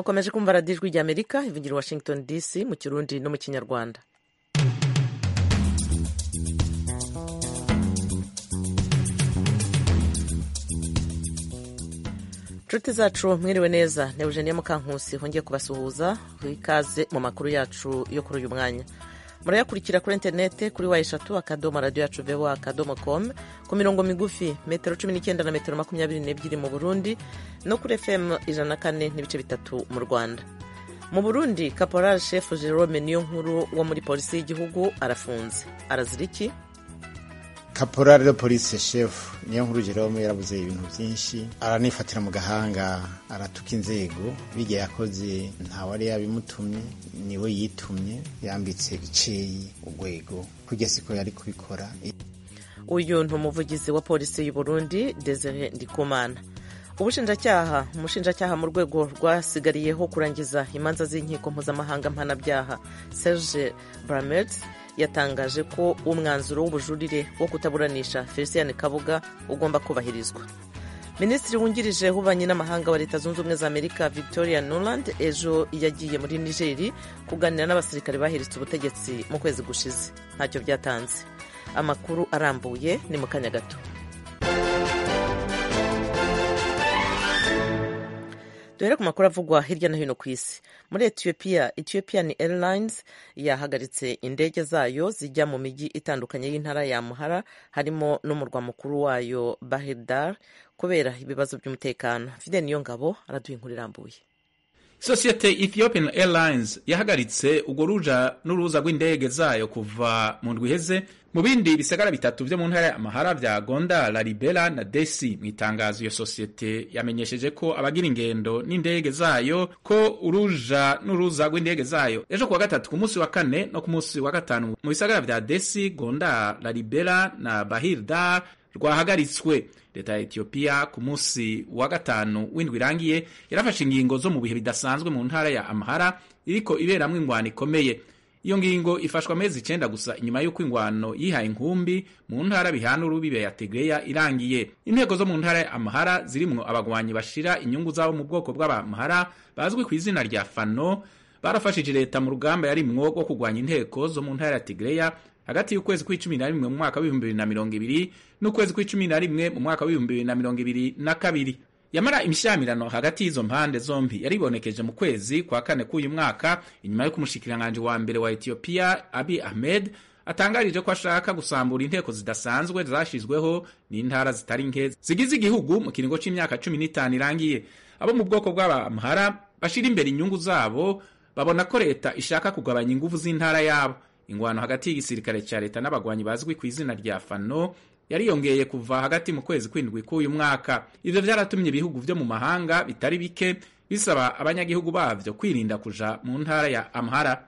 mukomeje kumva radiyo ijwi ry'amerika ivugira washington dc mu kirundi no mu kinyarwanda inshuti zacu mwiriwe neza ni eugenie mukankusi hongeye kubasuhuza ikaze mu makuru yacu yo kuri uyu mwanya murayakurikira kuri interinete kuri wa eshatu akadomo radiyo yacu vewa akadomo komu ku mirongo migufi metero cumi n'icyenda na metero makumyabiri n'ebyiri mu burundi no kuri fm ijana na kane n'ibice bitatu mu rwanda mu burundi caporal chef jerome niyo nkuru wo muri polisi y'igihugu arafunze arazira iki caporal de police chef niyo nkuru jerome yarabuze ibintu byinshi aranifatira mu gahanga aratuka inzego bijya yakoze ntawari yabimutumye niwe yitumye yambitse iceyi urwego kujya siko yari kubikora uyu ni umuvugizi wa polisi y'u Burundi Desire Ndikumana ubushinjacyaha umushinjacyaha mu rwego rwasigariyeho kurangiza imanza z'inkiko mpuzamahanga mpanabyaha Serge Bramert yatangaje ko umwanzuro w'ubujurire wo kutaburanisha Felicien Kabuga ugomba kubahirizwa minisitiri wungirije w'ububanyi n'amahanga wa leta zunze ubumwe za amerika victoria nuland ejo yagiye muri nigeri kuganira n'abasirikare bahiritse ubutegetsi mu kwezi gushize ntacyo byatanze amakuru arambuye ni mu kanya gato duhere ku makuru avugwa hirya no hino ku isi muri etiyopiya ethiopian airlines yahagaritse indege zayo zijya mu mijyi itandukanye y'intara ya muhara harimo n'umurwa mukuru wayo bahirdar kubera ibibazo by'umutekano fide niyo ngabo araduha inkuru irambuye sosiyete ethiopian airlines yahagaritse urwo ruja n'uruza rw'indege zayo kuva mu ndwi iheze mu bindi bisagara bitatu vyo mu ntara ya amahara vya gonda laribela na desi mu itangazo iyo sosiyete yamenyesheje ko abagira ingendo n'indege zayo ko uruja n'uruza rw'indege zayo ejo kuwa gatatu ku munsi wa kane no ku munsi wa gatanu mu bisagara vya desi gonda laribela na bahirdar rwahagaritswe leta ya etiyopiya ku munsi wa gatanu w'indwi irangiye yarafashe ingingo zo mu bihe bidasanzwe mu ntara ya amahara iriko iberamwo ingwano ikomeye iyo ngingo ifashwa amezi icenda gusa inyuma y'uko ingwano yihaye inkumbi mu ntara bihana urubibe ya tegreya irangiye inteko zo mu ntara ya amahara zirimwo abagwanyi bashira inyungu zabo mu bwoko bw'abamahara bazwi ku izina rya fano barafashije leta mu rugamba yarimwo rwo kurwanya inteko zo mu ntara ya tegreya hagati y'ukwezi kw'icumi na rimwe mu mwaka w'ibihumbi bibiri na mirongo ibiri n'ukwezi kw'icumi na rimwe mu mwaka w'ibihumbi bibiri na mirongo ibiri na kabiri yamara imishyamirano hagati y'izo mpande zombi yaribonekeje mu kwezi kwa kane k'uyu mwaka inyuma y'uko umushikiranganji wa mbere wa etiyopiya abi ahmed atangarije ko ashaka gusambura inteko zidasanzwe zashizweho n'intara zitari nke zigize igihugu mu kiringo c'imyaka cumi n'itanu irangiye abo mu bwoko bw'abamhara bashira imbere inyungu zabo babona ko leta ishaka kugabanya inguvu z'intara yabo ingwano hagati y'igisirikare cya leta n'abagwanyi bazwi ku izina rya fano yariyongeye kuva hagati mu kwezi kw'indwi k'uyu mwaka ivyo vyaratumye ibihugu vyo mu mahanga bitari bike bisaba abanyagihugu bavyo kwirinda kuja mu ntara ya amhara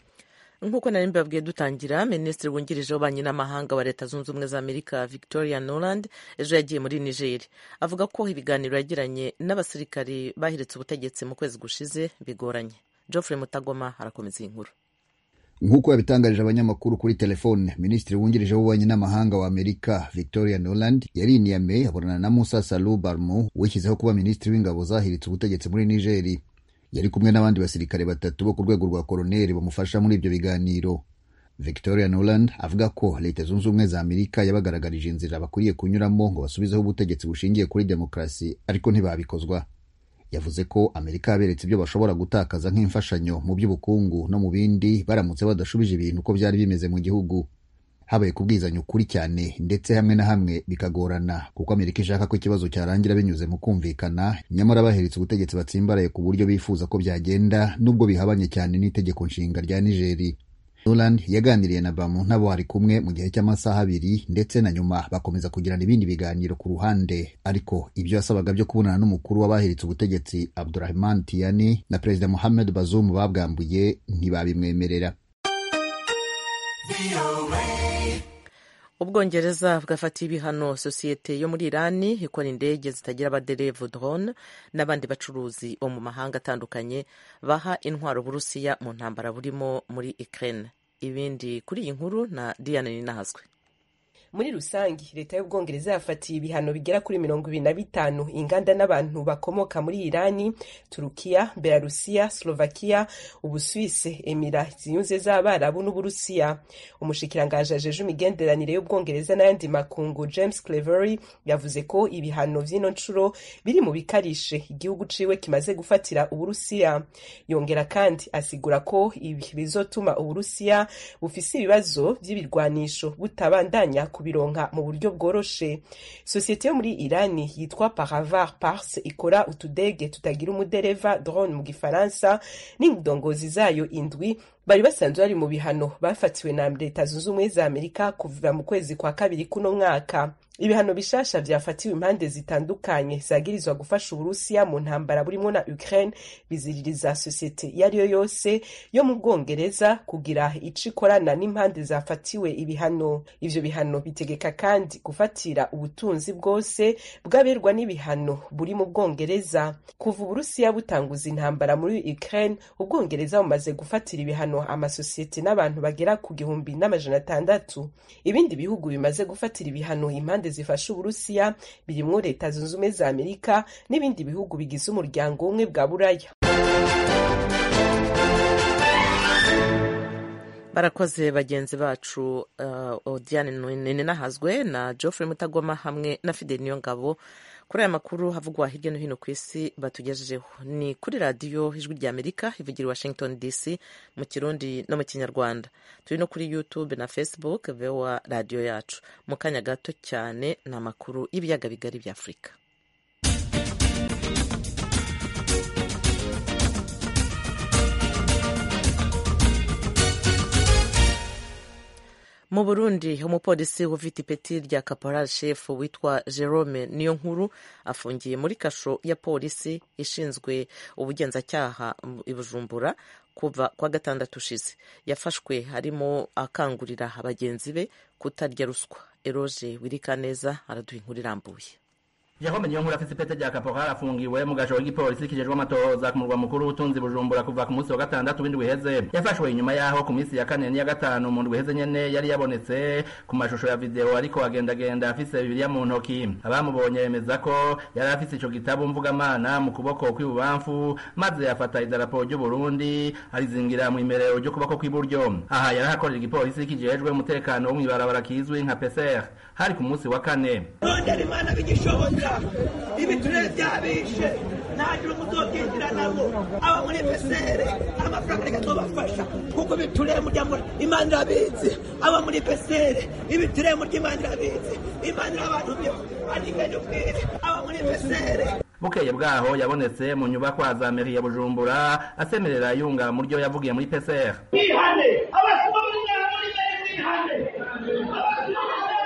nk'uko nari mbabwiye dutangira minisitiri wungirije w'ububanyi n'amahanga wa leta zunze ubumwe za amerika victoria noland ejo yagiye muri nigeri avuga ko ibiganiro yagiranye n'abasirikari bahiritse ubutegetsi mu kwezi gushize bigoranye geoffrey mutagoma arakomeza iyi nkuru nk'uko yabitangarije abanyamakuru kuri telefone minisitiri wungirije w'ububanyi n'amahanga wa amerika victoria noland yari iniyame abonana na musa salu barmo wishyizeho kuba minisitiri w'ingabo zahiritse ubutegetsi muri nigeri yari kumwe n'abandi basirikare batatu bo ku rwego rwa koroneri bamufasha muri ibyo biganiro victoria noland avuga ko leta zunze ubumwe za amerika yabagaragarije inzira bakwiriye kunyuramo ngo basubizeho ubutegetsi bushingiye kuri demokarasi ariko ntibabikozwa yavuze ko amerika yaberetse ibyo bashobora gutakaza nk'imfashanyo mu by'ubukungu no mu bindi baramutse badashubije ibintu uko byari bimeze mu gihugu habaye kubwizanya ukuri cyane ndetse hamwe na hamwe bikagorana kuko amerika ishaka ko ikibazo cyarangira binyuze mu kumvikana nyamara baheretse ubutegetsi batsimbaraye ku buryo bifuza ko byagenda nubwo bihabanye cyane n'itegeko nshinga rya nigeri Noland yaganiriye na Bamu ntabo bari kumwe mu gihe cy'amasaha abiri ndetse na nyuma bakomeza kugirana ibindi biganiro ku ruhande ariko ibyo yasabaga byo kubonana n'umukuru w'abahiritse ubutegetsi Abdurahman Tiani na Perezida Mohamed Bazoum babwambuye ntibabimwemerera ubwongereza bwafatiye ibihano sosiyete yo muri irani ikora indege zitagira abaderevu drone n'abandi bacuruzi bo mu mahanga atandukanye baha intwaro burusiya mu ntambara burimo muri ukraine ibindi kuri iyi nkuru na diane ninahazwe muri rusange leta y'ubwongereza yafatiye ibihano bigera kuri mirongo ibiri na bitanu inganda n'abantu bakomoka muri irani turukiya belarusiya slovakia ubuswise emira ziyunze z'abarabu n'uburusiya umushikirangaje ajeje imigenderanire y'ubwongereza n'ayandi makungu james clevery yavuze ko ibihano vy'ino ncuro biri mu bikarishe igihugu ciwe kimaze gufatira uburusiya yongera kandi asigura ko ibi bizotuma uburusiya bufise ibibazo vy'ibirwanisho butabandanya kubironka mu buryo bworoshe sosiyete yo muri irani yitwa paravar pars ikora utudege tutagira umudereva drone mu gifaransa n'indongozi zayo indwi bari basanzwe bari mu bihano bafatiwe na leta zunze ubumwe za amerika kuva mu kwezi kwa kabiri kuno mwaka ibihano bishasha vyafatiwe impande zitandukanye zagirizwa gufasha uburusiya mu ntambara burimo na ukraine biziririza sosiyete iyo ari yo yose yo mu bwongereza kugira ico ikorana n'impande zafatiwe ibihano ivyo bihano bitegeka kandi gufatira ubutunzi bwose bw'aberwa n'ibihano buri mu bwongereza kuva uburusiya butanguza intambara muri ukraine ubwongereza bumaze gufatira ibihano amasosiyete n'abantu bagera ku gihumbi n'amajana atandatu ibindi bihugu bimaze gufatira ibihano impande zifasha uburusiya birimwo leta zunze ubumwe za amerika n'ibindi bihugu bigize umuryango umwe bwa buraya barakoze bagenzi bacu uh, odiane ninahazwe na geoffrey mutagoma hamwe na fidel niyongabo kuri aya makuru havugwa hirya no hino ku isi batugejejeho ni kuri radiyo ijwi rya amerika ivugira i washington dc mu kirundi no mu kinyarwanda turi no kuri youtube na facebook voa radiyo yacu mu kanya gato cyane ni amakuru y'ibiyaga bigari bya afurika mu burundi umupolisi ufite ipeti rya caporal chef witwa jerome niyo nkuru afungiye muri kasho ya polisi ishinzwe ubugenzacyaha i bujumbura kuva kwa gatandatu ushize yafashwe harimo akangurira bagenzi be kutarya ruswa eroge wirikaneza araduha inkuru irambuye Jerome Niyonkuru afise ipete rya kaporal afungiwe mu gasho k'igipolisi kijejwe amatohoza ku murwa mukuru w'ubutunzi Bujumbura kuva ku munsi wa gatandatu w'indwi iheze yafashwe inyuma yaho ku minsi ya kane n'iya gatanu mu ndwi iheze nyene yari yabonetse ku mashusho ya video ariko agendagenda afise bibiliya mu ntoki abamubonye bemeza ko yari afise ico gitabo mvugamana mu kuboko kw'ibubamfu maze afata idarapo ry'u Burundi arizingira mu imerero ry'ukuboko kw'iburyo aha yari ahakorera igipolisi kijejwe umutekano wo mw'ibarabara kizwi nka PCR hari ku munsi wa kane rondera imana bigishoboka ibiturere byabishe ntagira umuzobyinjira nabo aba muri pesere amafaranga reka tubafasha kuko ibiturere murya muri imana irabizi aba muri pesere ibiturere murya imana irabizi imana irabantu byo anikanye ubwire aba muri pesere bukeye bwaho yabonetse mu nyubakwa za meri ya bujumbura asemerera yunga mu ryo yavugiye muri PCR mwihane abasoma muri nyara muri meri mwihane abasoma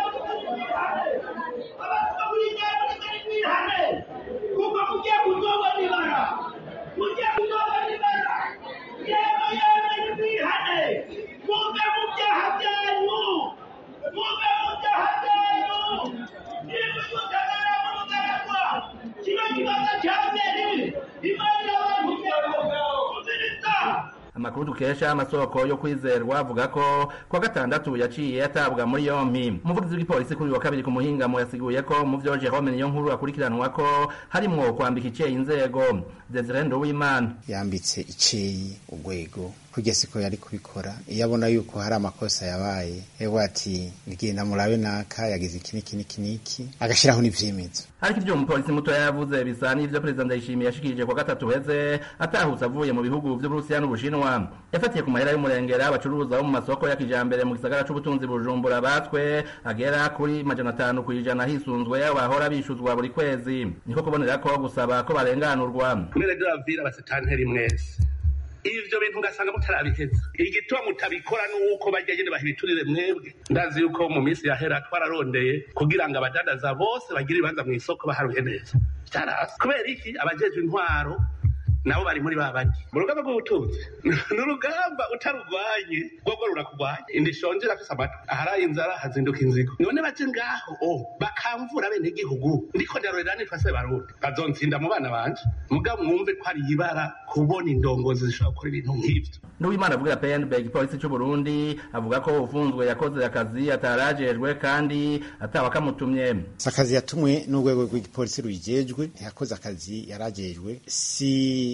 muri nyara muri meri mwihane kuko mugiye kuzoba nibara mugiye kuzoba nibara yewe yewe mwihane muve mu byaha byanyu muve mu byaha byanyu niba mutagara mu rugaragwa kino kibazo cya meri imana irabakugira umviriza amakuru dukesha amasoko yo kwizerwa avuga ko kwa gatandatu yaciye atabwa muri yompi umuvugizi w'igipolisi kuri uyu wa kabiri ku muhingamo yasiguye ko mu vyo Jerome niyo nkuru akurikiranwa ko harimwo kwambika iceye inzego Desire Nduwimana yambitse iceyi urwego kurya siko yari kubikora iyo abona yuko hari amakosa yabaye ewe ati ngenda murabe naka yagize iki niki niki niki agashyiraho n'ivyemezo ariko ivyo umupolisi muto yavuze bisa n'ivyo perezida ndayishimiye yashikirije kwa gatatu heze atahutse avuye mu bihugu vy'uburusiya n'ubushinwa yafatiye ku mahera y'umurengera abacuruza bo mu masoko ya kijambere mu gisagara c'ubutunzi bujumbura batwe agera kuri majana atanu kw'ijana hisunzwe bahora bishuzwa buri kwezi niko kubonera ko gusaba ko barenganurwa mwene davira basitanteri mwese ivyo bintu ugasanga mutarabiheza igituma mutabikora nuko barya nyene bahibiturire mwebwe ndazi yuko mu minsi yahera twararondeye kugira ngo abadandaza bose bagire ibibanza mw'isoko baharuye neza vyarasi kubera iki abajejwe intwaro nabo bari muri ba bandi mu rugamba rw'ubutunzi ni urugamba utarurwanye rwogo rurakugwanya inda ishonje irafise amatwi aharaye inzara hazinduka inzigo none baje ngaho o bakamvura bene igihugu ndiko ndarorera nitwa se barundi bazonsinda mu bana banje mugabo mwumve ko ari ibara kubona indongozi zishobora gukora ibintu nk'ivyo n'uwimana avugira pnb igipolisi c'u burundi avuga ko ufunzwe yakoze akazi atarajejwe kandi atawe akamutumye si akazi yatumwe n'urwego rw'igipolisi rubijejwe ntiyakoze akazi yarajejwe si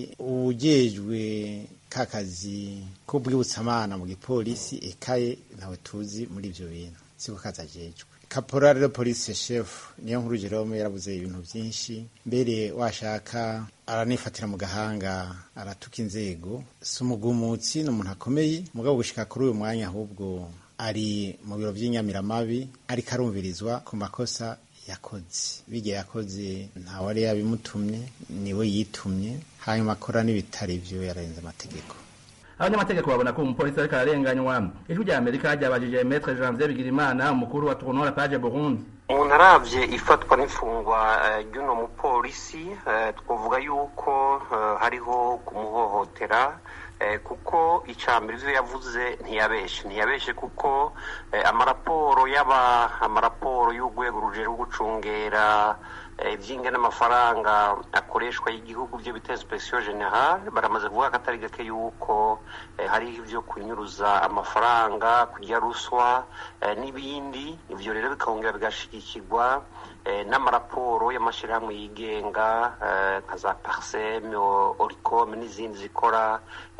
ujejwe ka kazi k'ubwibutsamana mu gipolisi ekaye ntawe tuzi muri ivyo bintu siko kazi ajejwe kaporari de polisi shefu niyo nkuru jerome yarabuze ibintu byinshi mbere washaka aranifatira mu gahanga aratuka inzego si umugumutsi ni umuntu akomeye mugabo gushika kuri uyu mwanya ahubwo ari mu biro by'inyamiramabi ariko arumvirizwa ku makosa yakoze bijya yakoze ntawe ari yabimutumye niwe yitumye hanyuma akora n'ibitari byo yararenze amategeko abanyamategeko babona ko umupolisi ariko ararenganywa ijwi rya amerika ryabajije metre janvier bigirimana umukuru wa tournoi la page burundi umuntu arabye ifatwa n'imfungwa ry'uno mupolisi twavuga yuko hariho kumuhohotera kuko icambere ivyo yavuze ntiyabeshe ntiyabeshe kuko amaraporo yaba amaraporo y'urwego rujejwe gucungera ivyinga n'amafaranga akoreshwa y'igihugu byo bita inspection generale baramaze kuvuga ko atari gake yuko hariho ivyo kunyuruza amafaranga kurya ruswa n'ibindi ivyo rero bikongera bigashigikirwa n'amaraporo y'amashirahamwe yigenga nka za parsem oricom n'izindi zikora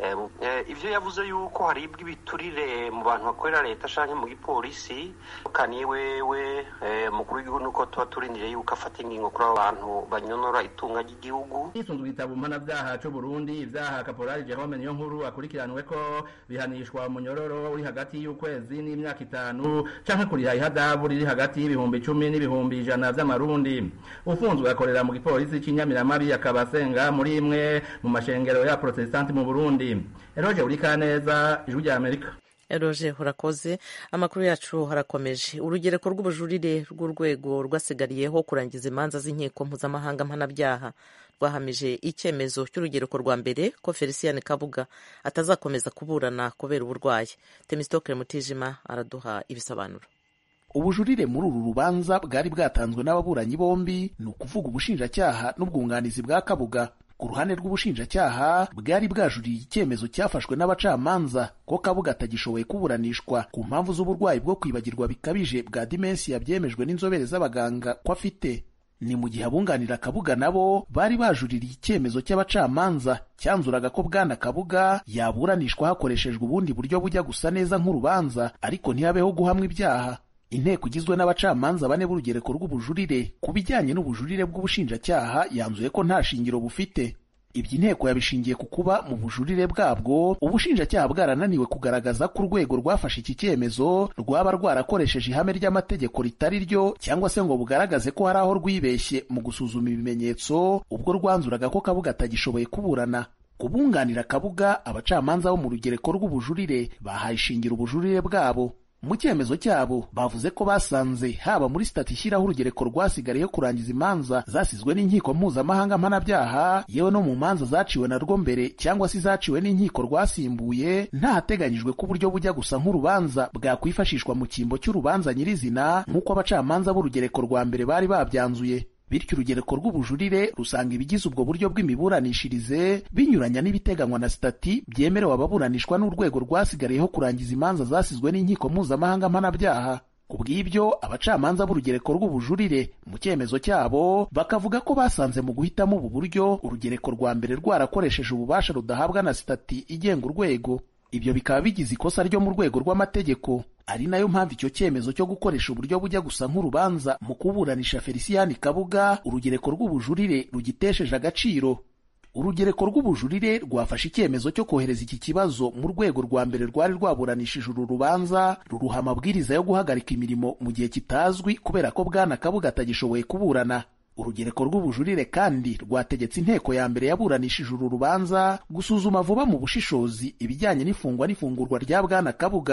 ivyo yavuze yuko haribwa ibiturire mu bantu bakorera leta canke mu gipolisi kaniye wewe mukuru w'igihugu nuko tuba turindiriye yuko afata ingingo kuri abo bantu banyonora itunga ry'igihugu hisunzwe igitabo mpanavyaha c'u burundi ivyaha kaporali jerome niyo nkuru akurikiranwe ko bihanishwa munyororo uri hagati y'ukwezi n'imyaka itanu canke kuriha ihadabu riri hagati y'ibihumbi icumi n'ibihumbi ijana vy'amarundi ufunzwe akorera mu gipolisi c'inyamiramabi akaba asenga muri imwe mu mashengero ya protestanti mu burundi eroje urikaneza ijwi rya amerika eroje urakoze amakuru yacu harakomeje urugereko rw'ubujurire rw'urwego rwasigariyeho kurangiza imanza z'inkiko mpuzamahanga mpanabyaha rwahamije icyemezo cy'urugereko rwa mbere ko felicien kabuga atazakomeza kuburana kubera uburwayi temistokere mutijima araduha ibisobanuro ubujurire muri uru rubanza bwari bwatanzwe n'ababuranyi bombi ni ukuvuga ubushinjacyaha n'ubwunganizi bwa kabuga ku ruhande rw'ubushinjacyaha bwari bwajuriye icyemezo cyafashwe n'abacamanza ko kabuga atagishoboye kuburanishwa ku mpamvu z'uburwayi bwo kwibagirwa bikabije bwa dimensiya byemejwe n'inzobere z'abaganga ko afite ni mu gihe abunganira kabuga nabo bari bajuririye icyemezo cy'abacamanza cyanzuraga ko bwana kabuga yaburanishwa hakoreshejwe ubundi buryo bujya gusa neza nk'urubanza ariko ntihabeho guhamwa ibyaha inteko igizwe n'abacamanza bane b'urugereko rw'ubujurire ku bijyanye n'ubujurire bw'ubushinjacyaha yanzuye ko nta shingiro bufite ibyo inteko yabishingiye ku kuba mu bujurire bwabwo ubushinjacyaha bwarananiwe kugaragaza ko urwego rwafashe iki cyemezo rwaba rwarakoresheje ihame ry'amategeko ritari ryo cyangwa se ngo bugaragaze ko hari aho rwibeshye mu gusuzuma ibimenyetso ubwo rwanzuraga ko kabuga atagishoboye kuburana kubunganira kabuga abacamanza bo mu rugereko rw'ubujurire bahaye ishingiro ubujurire bwabo mu cyemezo cyabo bavuze ko basanze haba muri sitati ishyiraho urugereko rwasigariyeho kurangiza imanza zasizwe n'inkiko mpuzamahanga mpanabyaha yewe no mu manza zaciwe narwo mbere cyangwa se zaciwe n'inkiko rwasimbuye ntahateganyijwe ko uburyo bujya gusa nk'urubanza bwakwifashishwa mu cyimbo cy'urubanza nyirizina nk'uko abacamanza b'urugereko rwa mbere bari babyanzuye bityo urugereko rw'ubujurire rusanga ibigize ubwo buryo bw'imiburanishirize binyuranya n'ibiteganywa na sitati byemerewe ababuranishwa n'urwego rwasigariyeho kurangiza imanza zasizwe n'inkiko mpuzamahanga mpanabyaha ku bw'ibyo abacamanza b'urugereko rw'ubujurire mu cyemezo cyabo bakavuga ko basanze mu guhitamo ubu buryo urugereko rwa mbere rwarakoresheje ububasha rudahabwa na sitati igenga urwego ibyo bikaba bigize ikosa ryo mu rwego rw'amategeko ari nayo mpamvu icyo cyemezo cyo gukoresha uburyo bujya gusa nk'urubanza mu kuburanisha felicien kabuga urugereko rw'ubujurire rugitesheje agaciro urugereko rw'ubujurire rwafashe icyemezo cyo kohereza iki kibazo mu rwego rwa mbere rwari rwaburanishije uru rubanza ruruha amabwiriza yo guhagarika imirimo mu gihe kitazwi kubera ko bwana kabuga atagishoboye kuburana urugereko rw'ubujurire kandi rwategetse inteko ya mbere yaburanishije uru rubanza gusuzuma vuba mu bushishozi ibijyanye n'ifungwa n'ifungurwa rya bwana kabuga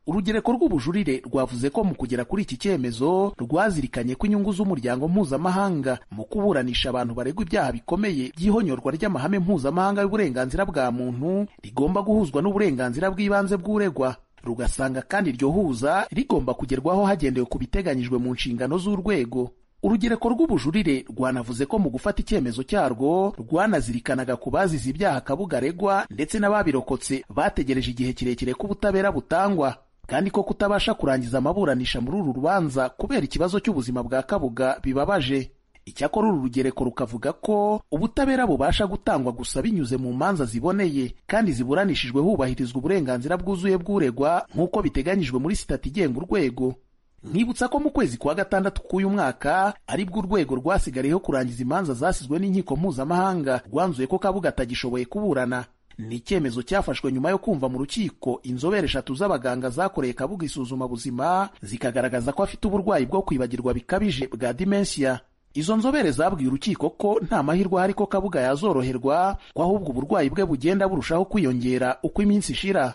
urugereko rw'ubujurire rwavuze ko mu kugera kuri iki cyemezo rwazirikanye ko inyungu z'umuryango mpuzamahanga mu kuburanisha abantu baregwa ibyaha bikomeye by'ihonyorwa ry'amahame mpuzamahanga y'uburenganzira bwa muntu rigomba guhuzwa n'uburenganzira bw'ibanze bw'uregwa rugasanga kandi iryo huza rigomba kugerwaho hagendewe ku biteganyijwe mu nshingano z'urwego urugereko rw'ubujurire rwanavuze ko mu gufata icyemezo cyarwo rwanazirikanaga ku bazize ibyaha kabuga aregwa ndetse n'ababirokotse bategereje igihe kirekire ko ubutabera butangwa kandi ko kutabasha kurangiza amaburanisha muri uru rubanza kubera ikibazo cy'ubuzima bwa kabuga bibabaje icyakora uru rugereko rukavuga ko ubutabera bubasha gutangwa gusa binyuze mu manza ziboneye kandi ziburanishijwe hubahirizwa uburenganzira bwuzuye bw'uregwa nk'uko biteganyijwe muri sitati igenga urwego nkibutsa ko mu kwezi kwa gatandatu k'uyu mwaka aribwo urwego rwasigariyeho kurangiza imanza zasizwe n'inkiko mpuzamahanga rwanzuye ko kabuga atagishoboye kuburana ni icyemezo cyafashwe nyuma yo kumva mu rukiko inzobere eshatu z'abaganga zakoreye kabuga isuzumabuzima zikagaragaza ko afite uburwayi bwo kwibagirwa bikabije bwa dimensiya izo nzobere zabwiye urukiko ko nta mahirwe ahari ko kabuga yazoroherwa ko ahubwo uburwayi bwe bugenda burushaho kwiyongera uko iminsi ishira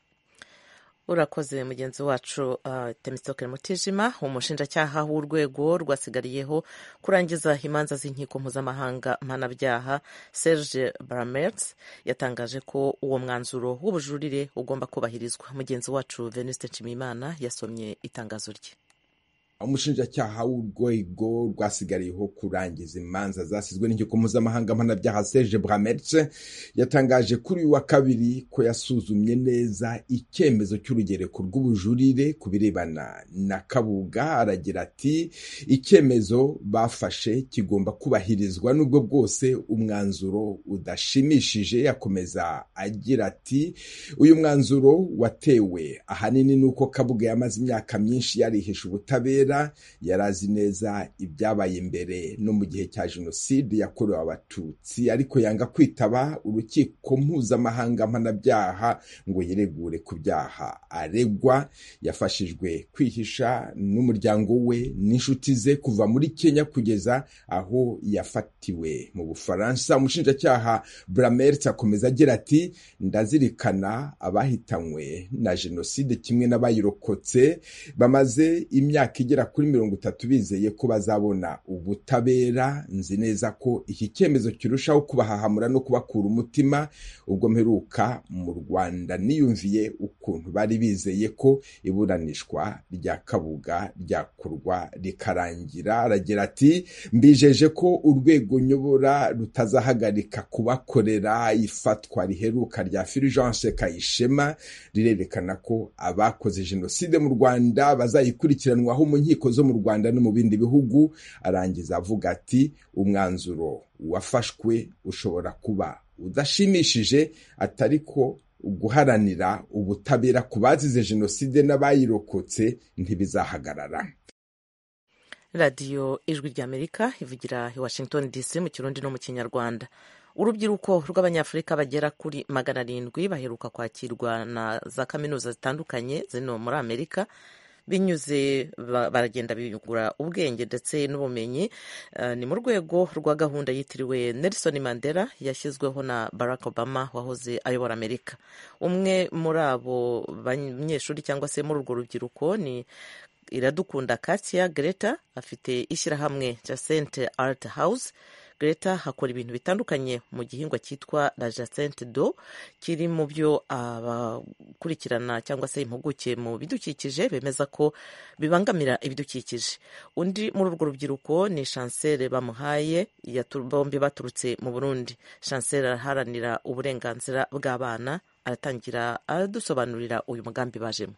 urakoze mugenzi wacu uh, temistokere mutijima umushinjacyaha w'urwego rwasigariyeho kurangiza imanza z'inkiko mpuzamahanga mpanabyaha serge bramert yatangaje ko uwo mwanzuro w'ubujurire ugomba kubahirizwa mugenzi wacu venuste nshimiyimana yasomye itangazo rye umushinjacyaha w'urwego rwasigariyeho kurangiza imanza zasizwe n'inkiko mpuzamahanga mpanabyaha serge bramertse yatangaje kuri uyu wa kabiri ko yasuzumye neza icyemezo cy'urugereko rw'ubujurire ku birebana na kabuga aragira ati icyemezo bafashe kigomba kubahirizwa n'ubwo bwose umwanzuro udashimishije yakomeza agira ati uyu mwanzuro watewe ahanini n'uko kabuga yamaze imyaka myinshi yarihisha ubutabera yari azi neza ibyabaye imbere no mu gihe cya jenoside yakorewe abatutsi ariko yanga kwitaba urukiko mpuzamahanga mpanabyaha ngo yiregure ku byaha aregwa yafashijwe kwihisha n'umuryango we n'inshuti ze kuva muri kenya kugeza aho yafatiwe mu bufaransa umushinjacyaha bramert akomeza agira ati ndazirikana abahitanywe na jenoside kimwe n'abayirokotse bamaze imyaka igera kuri mirongo itatu bizeye ko bazabona ubutabera nzi neza ko iki cyemezo kirushaho kubahahamura no kubakura umutima ubwo mperuka mu rwanda niyumviye ukuntu bari bizeye ko iburanishwa rya kabuga ryakorwa rikarangira aragira ati mbijeje ko urwego nyobora rutazahagarika kubakorera ifatwa riheruka rya Fulgence Kayishema rirerekana ko abakoze jenoside mu Rwanda bazayikurikiranwaho mu nkiko zo mu Rwanda no mu bindi bihugu arangiza avuga ati umwanzuro wafashwe ushobora kuba udashimishije atari ko guharanira ubutabera ku bazize jenoside n'abayirokotse ntibizahagarara radiyo ijwi ry'amerika ivugira i washington dc mu kirundi no mu kinyarwanda urubyiruko rw'abanyafurika bagera kuri magana arindwi baheruka kwakirwa na za kaminuza zitandukanye zino muri amerika binyuze baragenda biyungura ubwenge ndetse n'ubumenyi ni mu rwego rwa gahunda yitiriwe Nelson Mandela yashyizweho na Barack Obama wahoze ayobora Amerika umwe muri abo banyeshuri cyangwa se muri urwo rubyiruko ni iradukunda Katia Greta afite ishyirahamwe cya Sente Art House Greta akora ibintu bitandukanye mu gihingwa cyitwa la jacente do kiri mu byo abakurikirana cyangwa se impuguke mu bidukikije bemeza ko bibangamira ibidukikije undi muri urwo rubyiruko ni chancel bamuhaye bombi baturutse mu burundi chancel araharanira uburenganzira bw'abana aratangira aradusobanurira uyu mugambi bajemo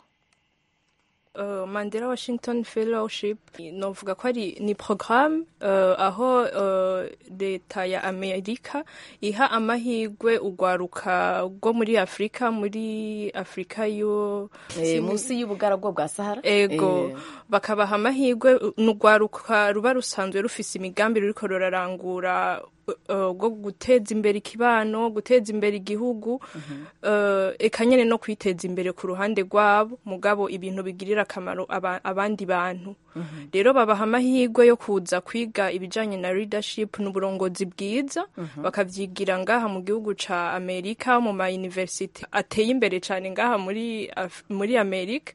Uh, Mandela Washington Fellowship novuga ko ari ni programme uh, aho leta uh, ya Amerika iha amahirwe ugwaruka rwo muri Afrika muri Afrika yo e, munsi y'ubugaragwa bwa Sahara ego e. bakabaha amahirwe n'ugwaruka ruba rusanzwe rufise imigambi ruriko rurarangura uh, bwo guteza imbere ikibano guteza imbere igihugu uh, eka nyene no kwiteza imbere ku ruhande rwabo mugabo ibintu bigirira akamaro aba, abandi bantu rero babaha amahirwe yo kuza kwiga ibijanye na leadership n'uburongozi bwiza bakavyigira ngaha mu gihugu ca amerika mu ma university ateye imbere cane ngaha muri Af- muri amerika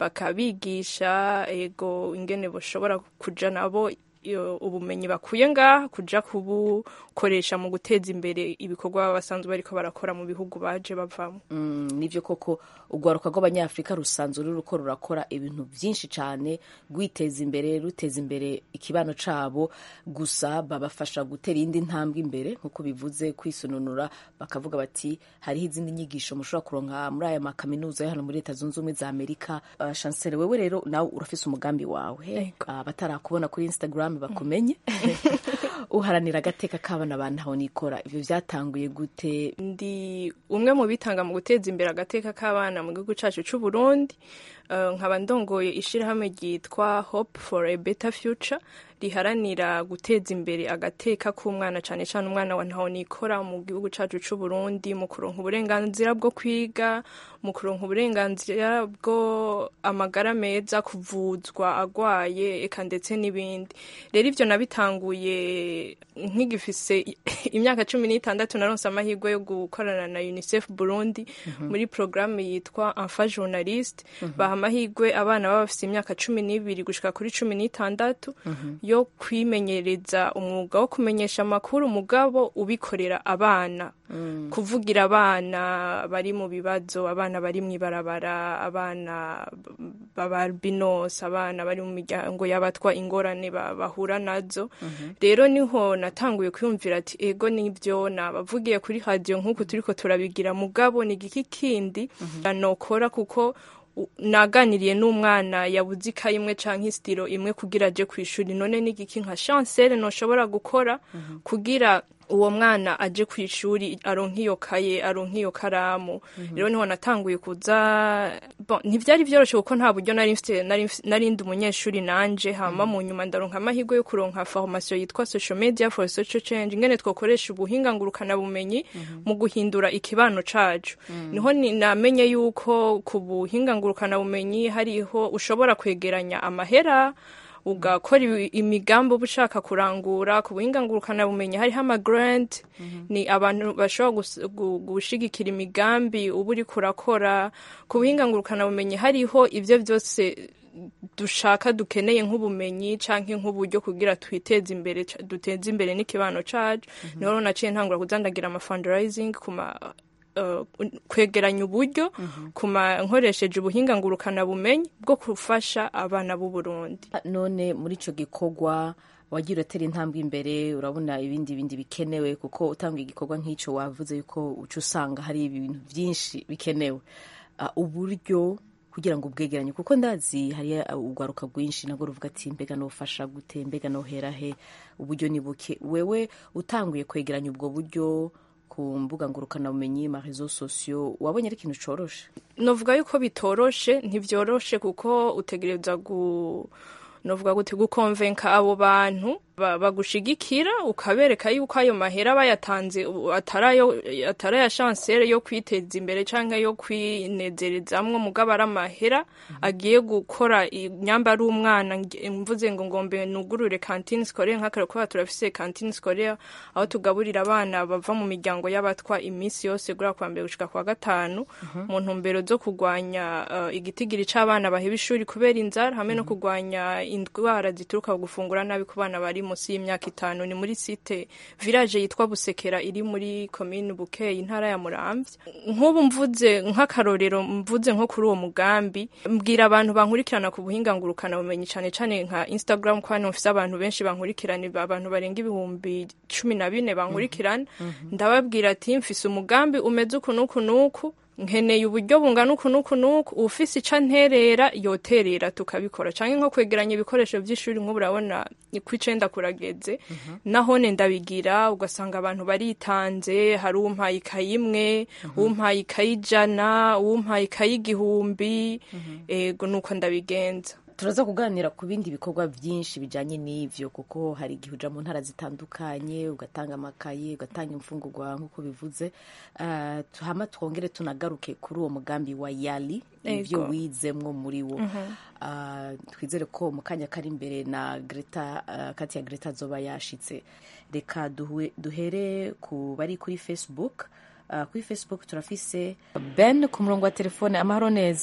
bakabigisha ego ingene boshobora kuja nabo iyo ubumenyi bakuye ngaha kuja kubukoresha mu guteza imbere ibikorwa baba basanzwe bariko barakora mu bihugu baje bavamo Mm, nivyo koko urwaruka rw'abanyafurika rusanzwe ruriko rurakora ibintu vyinshi cane rwiteza imbere ruteza imbere ikibano cabo gusa babafasha gutera iyindi ntambwe imbere nk'uko bivuze kwisununura bakavuga bati hariho izindi nyigisho mushobora kuronka muri aya makaminuza yo hano muri leta zunze ubumwe za amerika uh, chancele wewe rero nawe urafise umugambi wawe uh, batarakubona kuri instagram bakumenye uharanira agateka k'abana ba ntaho nikora ivyo vyatanguye gute ndi umwe mu bitanga mu guteza imbere agateka k'abana mu gihugu cyacu cy'u Burundi Uh, nkaba ndongoye ishirahamwe ryitwa Hope for a Better Future riharanira guteza imbere agateka k'umwana cyane cyane umwana wa ntaho nikora mu gihugu cyacu cy'u Burundi mu kuronka uburenganzira bwo kwiga mu kuronka uburenganzira bwo amagara meza kuvuzwa agwaye eka ndetse n'ibindi rero ivyo nabitanguye nkigifise imyaka cumi n'itandatu naronse amahirwe yo gukorana na UNICEF Burundi muri programme yitwa Enfant Journaliste baha amahirwe abana baba bafise imyaka cumi n'ibiri gushika kuri cumi n'itandatu yo kwimenyereza umwuga wo kumenyesha amakuru mugabo ubikorera abana kuvugira abana bari mu bibazo abana bari mu ibarabara abana b'abalbinos abana bari mu miryango y'abatwa ingorane ba- bahura nazo rero niho natanguye kwiyumvira ati ego nibyo nabavugiye kuri radiyo nk'uku turiko turabigira mugabo ni igiki kindi nokora kuko u- naganiriye n'umwana yabuze ikayi imwe canke isitiro imwe kugira aje ku ishuri none ni igiki nka chancele noshobora gukora kugira uwo mwana aje ku ishuri aronka iyo kaye aronka iyo karamu rero niho natanguye kuza bon, ntivyari vyoroshe kuko nta buryo nari mfite nari mfise- nari ndi umunyeshuri nanje hama mu nyuma ndaronka amahirwe yo kuronka formation yitwa social media for social change ingene twokoresha ubuhinga ngurukana bumenyi mu guhindura ikibano cacu niho ni- namenye yuko ku buhinga ngurukana bumenyi hariho ushobora kwegeranya amahera ugakora ibi- imigambi uba ushaka kurangura ku buhinga ngurukana bumenyi hariho amagrant ni abantu bashobora gus- gu- gushigikira imigambi uba uri kurakora ku buhinga ngurukana bumenyi hariho ivyo vyose dushaka dukeneye nk'ubumenyi canke nk'uburyo kugira twiteze imbere ca- duteze imbere n'ikibano cacu niho rero naciye ntangura kuzandagira ama fundraising ku ma uh, kwegeranya uburyo kuma nkoresheje ubuhinga ngurukana bumenyi bwo gufasha abana b'u Burundi none muri ico gikorwa wagira uratera intambwe imbere urabona ibindi bindi bikenewe kuko utanga igikorwa nk'ico wavuze yuko uca usanga hari ibintu vyinshi bikenewe Ah, uburyo kugira ngo ubwegeranye kuko ndazi hari urwaruka rwinshi nabwo ruvuga ati mbega nofasha gute mbega nohera he uburyo ni buke wewe utanguye kwegeranya ubwo buryo ku mbuga ngurukanabumenyi ma réseaux sociaux wabonye ari ikintu coroshe novuga yuko bitoroshe ntivyoroshe kuko utegereza gu novuga gute gukonvenka abo bantu ba- bagushigikira ukabereka yuko ayo mahera bayatanze u- atarayo ataraya chancere yo kwiteza imbere canke yo kwinezerezamwo mugabo ari amahera agiye gukora inyamba ari umwana nge- mvuze ngo ngombe nugurure cantine scolaire nk'akaro kuba turafise cantine scolaire aho tugaburira abana bava mu miryango y'abatwa iminsi yose gura kwa mbere gushika kwa gatanu mu ntumbero zo kurwanya uh, igitigiri c'abana baheba ishuri kubera inzara hamwe no kurwanya indwara zituruka ku gufungura nabi ku bana bari munsi y'imyaka itanu ni muri site village yitwa Busekera iri muri commune Bukeye intara ya Muramvya nk'ubu mvuze nk'akarorero mvuze nko kuri uwo mugambi mbwira abantu bankurikirana ku buhinga ngurukana bumenyi cane cane nka Instagram kwa mfise abantu benshi bankurikirana abantu barenga ibihumbi cumi na bine bankurikirana ndababwira ati mfise umugambi umeze uku n'uku n'uku nkeneye uburyo bungana uku n'uku n'uku ufise ica nterera yoterera tukabikora canke nko kwegeranya ibikoresho vy'ishuri nk'ubu urabona ku icenda kurageze nahone ndabigira ugasanga abantu baritanze hari umpaye ikayi imwe umpaye ikayi ijana umpaye ikayi igihumbi ego nuko ndabigenza turaza kuganira ku bindi bikorwa byinshi bijyanye n'ibyo kuko hari igihe uja mu ntara zitandukanye ugatanga amakaye ugatanga imfungurwa nk'uko bivuze uh, hama twongere tunagaruke kuri uwo mugambi wa yali ibyo Ego. wizemwo muri wo Mhm. uh, twizere ko mu kanya kari imbere na greta uh, kati ya greta azoba yashitse reka duhe- duhere ku bari kuri facebook uh, kuri facebook turafise ben ku murongo wa telefone amahoro neza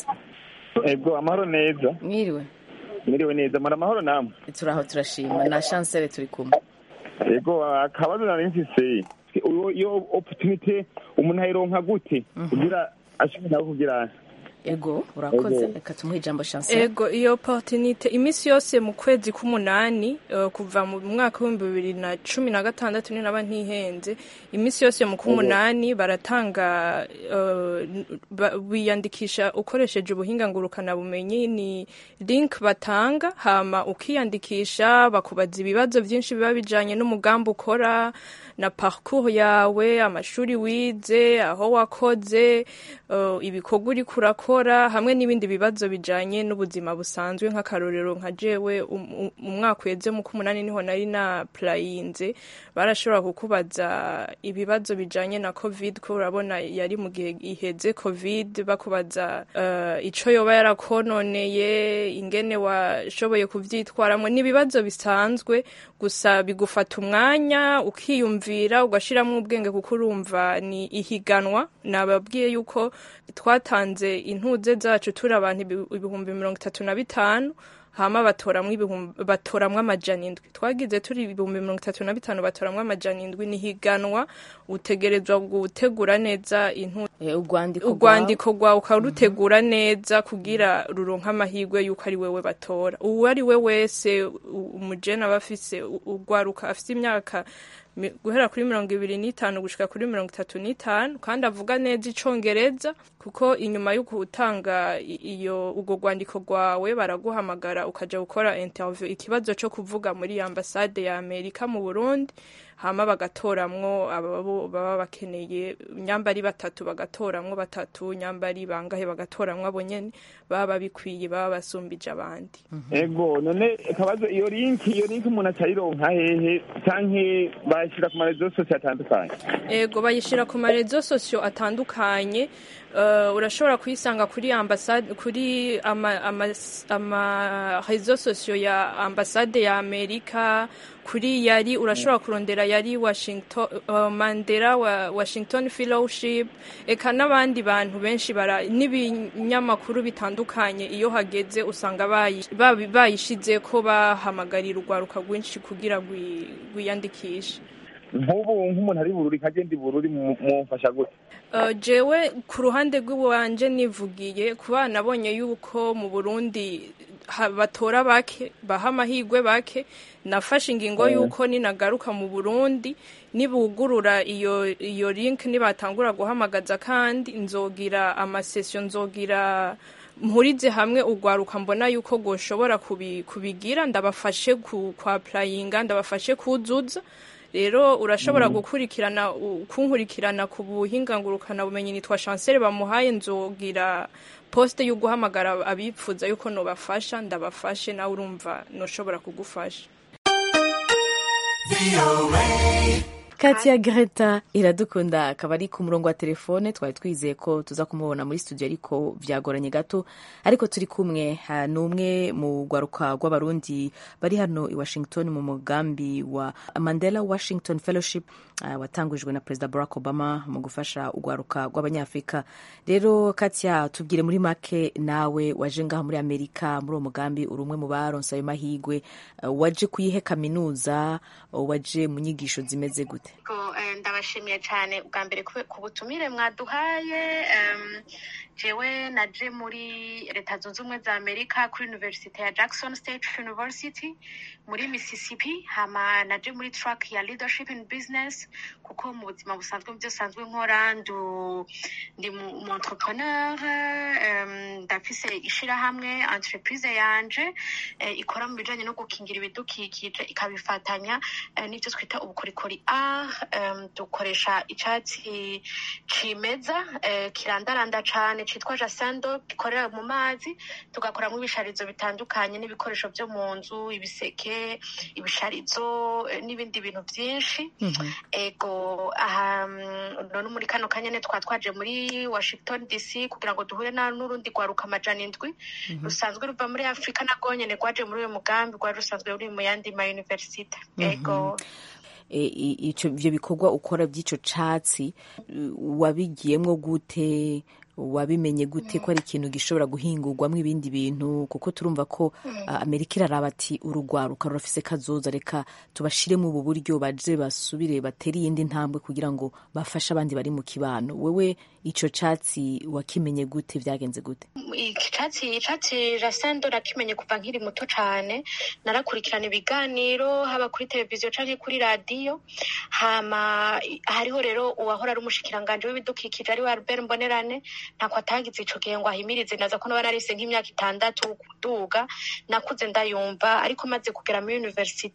ego amahoro neza mwiriwe mwiriwe neza muri amahoro namwe turaho turashima na chancele turi kumwe ego akabazo nari mfise iyo- iyo opportunity umuntu ayironka gute kugira ashobora nawe kugira ego urakoze Ego. reka tumuhe ijambo chancele ego iyo opportunity iminsi yose mu kwezi k'umunani eh, kuva mu mwaka w'ibihumbi bibiri na cumi na gatandatu ni naba ntihenze iminsi yose mu k'umunani baratanga eh, ba- wiyandikisha ukoresheje ubuhinga ngurukanabumenyi ni link batanga hama ukiyandikisha bakubaza ibibazo byinshi biba bijanye n'umugambi ukora na parcours yawe amashuri wize aho wakoze eh, ibikorwa uriko urakora hamwe n'ibindi bibazo bijanye n'ubuzima busanzwe nk'akarorero nka jewe um- um- umwaka uheze mu k'umunani niho nari na playinze barashobora kukubaza ibibazo bijanye na covid ko urabona yari mu gihe iheze covid bakubaza eh, ico yoba yarakononeye ingene washoboye kuvyitwaramwo ni ibibazo bisanzwe gusa bigufata umwanya ukiyumvira ugashiramwo ubwenge kuko urumva ni ihiganwa nababwiye yuko twatanze intuze zacu turi abantu ibi- ibihumbi mirongo itatu na bitanu hama batoramwo ibihumbi batoramwo amajana indwi twagize turi ibihumbi mirongo itatu na bitanu batoramwo amajana indwi ni higanwa utegerezwa gutegura neza intu urwandiko urwandiko rwawe ukarutegura neza kugira ruronke amahirwe y'uko ari wewe batora uwo ari we wese u- umujene aba afise u- urwaruka afise imyaka mi- guhera kuri mirongo ibiri n'itanu gushika kuri mirongo itatu n'itanu kandi avuga neza icongereza kuko inyuma yo gutanga i- iyo urwo rwandiko rwawe baraguhamagara ukaja gukora interview ikibazo co kuvuga muri ambasade ya amerika mu burundi hama bagatoramwo ababo baba bakeneye nyambari batatu bagatoramwo batatu nyambari bangahe bagatoramwo abo nyene baba babikwiye baba basumbije abandi ego none akabazo iyo link iyo link umuntu acayironka hehe canke bayishira ku marezo sosiyo atandukanye ego bayishira ku marezo sosiyo atandukanye uh, urashobora kuyisanga kuri ambasade kuri ama, ama, ama rezo sosiyo ya ambasade ya amerika kuri yari urashobora kurondera yari washington uh, mandela wa washington fellowship eka n'abandi bantu benshi bara n'ibinyamakuru bitandukanye iyo hageze usanga bayi- babi- bayishize ko bahamagarira urwaruka rwinshi kugira rwi- rwiyandikishe nk'ubu nk'umuntu ari bururi nkagenda i bururi mu- mumfasha gute Uh, jewe ku ruhande rw'iwanje nivugiye kuba nabonye yuko mu Burundi ha- batora bake baha amahirwe bake nafashe ingingo Mm. yuko ninagaruka mu Burundi nibugurura iyo iyo link nibatangura guhamagaza kandi nzogira amasession nzogira mpurize hamwe urwaruka mbona yuko goshobora kubi, kubigira ndabafashe ku kwa applyinga ndabafashe kuzuza rero urashobora Mm. gukurikirana u- kunkurikirana ku buhinga ngurukana bumenyi nitwa chancel bamuhaye nzogira poste yo guhamagara abipfuza yuko nobafasha ndabafashe nawe urumva noshobora kugufasha Katia Greta iradukunda akaba ari ku murongo wa telefone twari twizeye ko tuza kumubona muri studio ariko vyagoranye gato ariko turi kumwe ha, ni umwe mu rwaruka rw'abarundi bari hano i Washington mu mugambi wa Mandela Washington Fellowship uh, watangujwe na Perezida Barack Obama mu gufasha urwaruka rw'abanyafrika rero Katia tubwire muri make nawe waje ngaha muri Amerika muri uwo mugambi uri umwe mu baronse ayo mahigwe uh, waje kuyihe kaminuza uh, waje mu nyigisho zimeze gute Ko, eh, ndabashimiye cyane ubwa mbere ku- ku butumire mwaduhaye em, jewe naje muri leta zunze ubumwe za amerika kuri university ya jackson state university muri mississippi hama naje muri track ya leadership in business kuko mu buzima busanzwe mu byo sanzwe nkora ndu ndi mu mu entrepreneur em, ndafise ishirahamwe entreprise yanje eh, ikora mu bijanye no gukingira ibidukikije ikabifatanya eh, n'ibyo twita ubukorikori art em, dukoresha icatsi cimeza eh, kirandaranda cane citwa jasando gikorera mu mazi tugakoramwo ibisharizo bitandukanye n'ibikoresho vyo mu nzu ibiseke ibisharizo eh, n'ibindi bintu vyinshi ego aha mm, none muri kano kanya ne twa twaje muri washington dc kugira ngo duhure na n'urundi rwaruka amajana indwi rusanzwe ruva muri afurika narwo nyene rwaje muri uyu mugambi rwari rusanzwe ruri mu yandi ma universite ego E, i- ico ivyo bikorwa ukora by'ico catsi uh, wabigiyemwo gute wabimenye gute ko ari ikintu gishobora guhingurwamo ibindi bintu kuko turumva ko uh, amerika iraraba ati urugwaruka rurafise kazoza reka tubashiremo ubu buryo baje basubire batere iyindi ntambwe kugira ngo bafashe abandi bari mu kibano wewe ico catsi wakimenye gute vyagenze gute icatsi icatsi rasendo nakimenye kuva nkiri muto cane narakurikirana ibiganiro haba kuri televiziyo canke kuri radiyo hama i- hariho rero uwahora ari umushikiranganje w'ibidukikije ari we albert mbonerane ntako atagize ico gihe ngo ahimirize naza ko naba narise nk'imyaka itandatu kuduga nakuze ndayumva ariko maze kugera muri universite